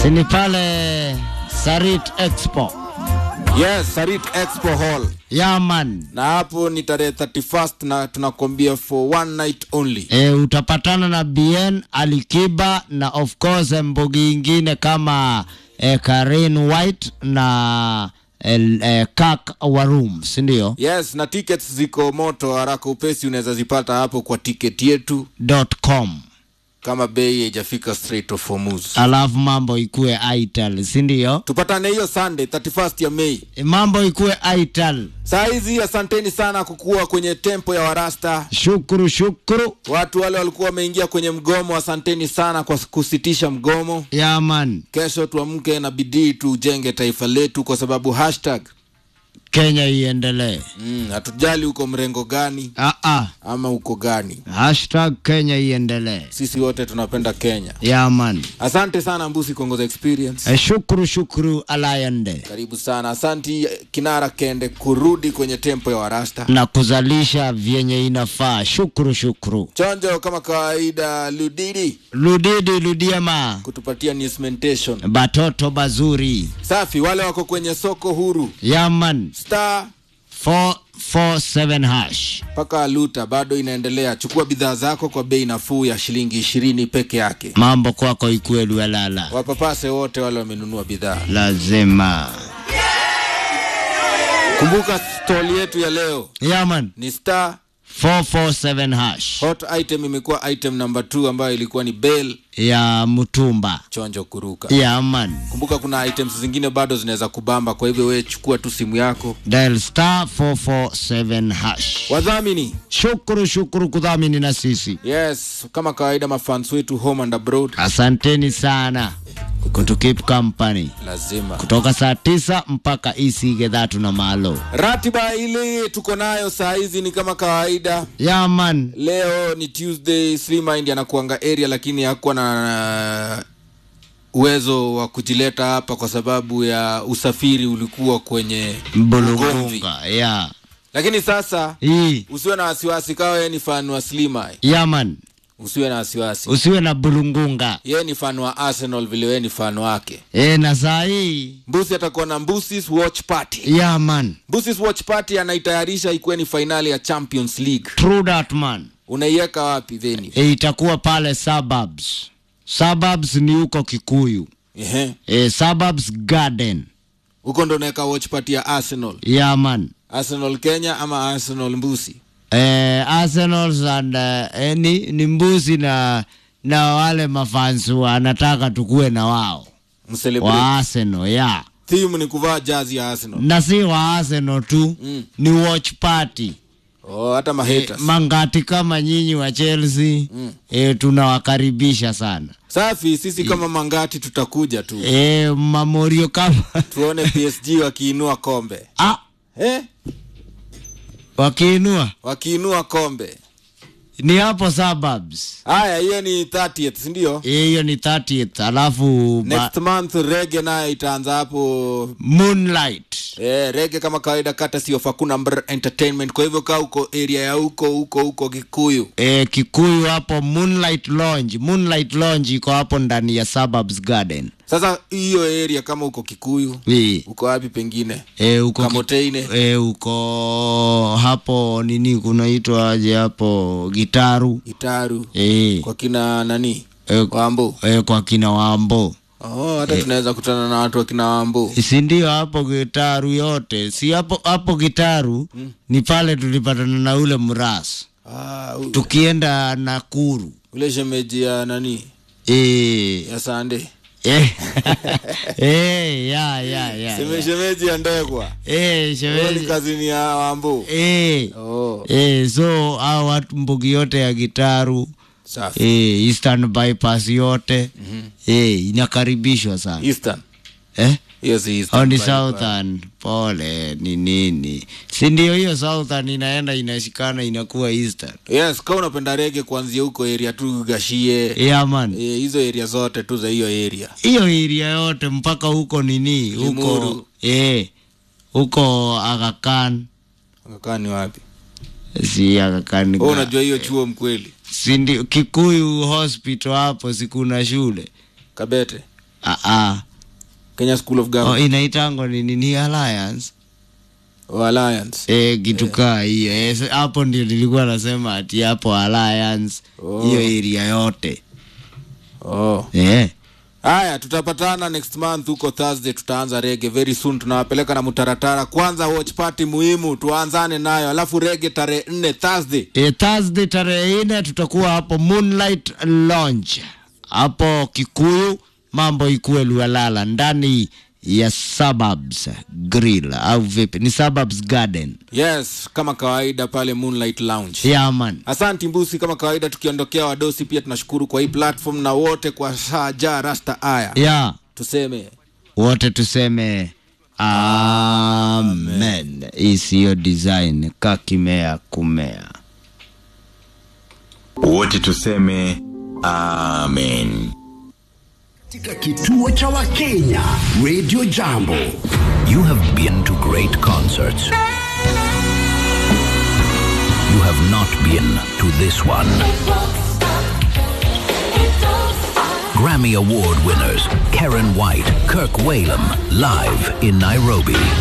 sini pale Sarit Expo Yes, Sarit Expo Hall. yaman Na hapo ni tarehe 31st na tunakwambia for one night only. e, utapatana na BN Alikiba na of course mbogi ingine kama e, Karen White na e, e, Kak Warum, si ndio? Yes, na tickets ziko moto haraka upesi, unaweza zipata hapo kwa ticket yetu .com kama bei haijafika Strait of Hormuz. alafu mambo ikue Ital, si ndio? Tupatane hiyo Sunday 31st ya Mei. E, mambo ikue Ital. Saa hizi asanteni sana kukuwa kwenye tempo ya Warasta. Shukuru shukuru Watu wale walikuwa wameingia kwenye mgomo, asanteni sana kwa kusitisha mgomo. yaman, Kesho tuamke na bidii tujenge taifa letu, kwa sababu hashtag Kenya iendelee. mm, hatujali uko mrengo gani Ah, ah. ama uko gani, Hashtag Kenya iendelee. sisi wote tunapenda Kenya. Yaman. Asante sana Mbusi Kongoza Experience, E, shukuru shukuru alayande karibu sana. Asanti Kinara Kende kurudi kwenye tempo ya Warasta. na kuzalisha vyenye inafaa. Shukuru shukuru. Chonjo kama kawaida, Ludidi Ludidi ludiema kutupatia newsmentation batoto bazuri. safi. Wale wako kwenye soko huru Yaman star 447 hash. mpaka Luta bado inaendelea. Chukua bidhaa zako kwa bei nafuu ya shilingi ishirini peke yake. Mambo kwako ikwelu walala. Wapapase wote wale wamenunua bidhaa. Lazima. Kumbuka stoli yetu ya leo Yaman ni star 447 hash hot item, imekuwa item number 2 ambayo ilikuwa ni bell ya mtumba. chonjo kuruka. Yaman. Kumbuka kuna items zingine bado zinaweza kubamba, kwa hivyo wewe chukua tu simu yako. Dial star 447 hash. Wadhamini, Shukuru shukuru kudhamini na sisi. yes, kama kawaida, mafans wetu home and abroad, Asanteni sana kutu keep company lazima kutoka saa tisa mpaka isige dhatu na malo. ratiba ile tuko nayo saa hizi ni kama kawaida. Yaman. Leo ni Tuesday, Slimmind anakuanga area, lakini hakuwa na uwezo wa kujileta hapa kwa sababu ya usafiri ulikuwa kwenye ugomvi. Mbulungunga. Ya. Lakini sasa Hii. usiwe na wasiwasi, kawa yeye ni fan wa Slimai, Yaman. usiwe na wasiwasi. Usiwe na bulungunga. Yeye ni fan wa Arsenal vile wewe ni fan wake. E, na saa hii. Mbusi atakuwa na Mbusi's Watch Party. Yaman. Mbusi's Watch Party anaitayarisha ikuwe ni fainali ya Champions League. True that man. Unaiweka wapi venue? E, itakuwa pale suburbs. Suburbs ni huko Kikuyu. Ehe. E, suburbs garden. Huko ndo unaweka watch party ya Arsenal. Yaman. Arsenal Kenya ama Arsenal Mbusi? eh, Arsenal and eh, ni, ni mbuzi na na wale mafansu anataka tukuwe na wao Mcelebrate. wa Arsenal ya Theme ni kuvaa jazi ya Arsenal. na si wa Arsenal tu Mm. ni watch party Oh, hata mahaters. mangati kama nyinyi wa Chelsea Mm. eh, tunawakaribisha sana Safi, sisi kama mangati tutakuja tu. eh, mamorio kama Tuone PSG wakiinua kombe. ah, Eh? wakiinua Wakiinua kombe. ni hapo suburbs Haya, hiyo ni 30th, si ndio? Eh, hiyo ni 30th alafu ba- Next month rege nayo itaanza hapo moonlight Eh, rege kama kawaida kata sio Fakuna Mbr Entertainment. Kwa hivyo kaa uko area ya huko huko huko Kikuyu. e, Kikuyu hapo Moonlight Lounge. Moonlight Lounge iko hapo ndani ya Suburbs Garden. Sasa hiyo area kama uko Kikuyu, E, uko wapi pengine? e, uko Kamoteine. e, uko hapo nini kunaitwa aje hapo Gitaru Itaru. e, Kwa kina nani? e, Wambo. e, kwa kina Wambo Oh, hata tunaweza kutana na watu wa kina Wambo. si ndio hapo Gitaru yote si hapo hapo Gitaru ni pale tulipatana na ule mras Ah, u- tukienda Nakuru ule shemeji ya nani? e, Ya Sande. e, e, ya ya ya, Seme ya. shemeji ya Ndegwa. Eh, Hiyo ni shemeji. kazini ya Wambo. Eh. Oh, Eh, so hao watu mbugi yote ya Gitaru safi. eh, Eastern bypass yote eh, inakaribishwa sana Eastern. eh? Hiyo si Eastern. au ni bypass. Southern? Pole, ni nini? Si ndio hiyo Southern inaenda inashikana inakuwa Eastern. Yes, kama unapenda rege kuanzia huko area tu Gashie. Yeah, man. Eh, hizo area zote tu za hiyo area. Hiyo area yote mpaka huko nini? Huko Limuru. eh, huko Aga Khan. Akakaa ni wapi? Si Aga Khan. Wewe unajua hiyo chuo mkweli? si ndio Kikuyu hospital hapo si kuna shule Kabete. Ah, ah. kenya school of Oh, government inaitango ni nini alliance oh, alliance e, kitu kaa hiyo Eh, so hapo ndio nilikuwa nasema ati hapo alliance Oh. hiyo area yote oh. eh. haya tutapatana next month huko thursday tutaanza rege very soon tunawapeleka na mutaratara kwanza watch party muhimu tuanzane nayo alafu rege tarehe nne thursday E, Thursday tarehe nne tutakuwa hapo Moonlight Lounge hapo Kikuyu, mambo ikuwe Lualala ndani ya Suburbs Grill au vipi? Ni Suburbs Garden. yes kama kawaida pale moonlight lounge Yeah man. asanti mbusi kama kawaida tukiondokea wadosi pia tunashukuru kwa hii platform na wote kwa saja rasta aya Yeah. tuseme Wote tuseme amen. Hii siyo design kakimea kumea. wote tuseme amen katika kituo cha Wakenya Radio Jambo. You have been to great concerts. You have not been to this one. Grammy Award winners Karen White, Kirk Whalum, live in Nairobi.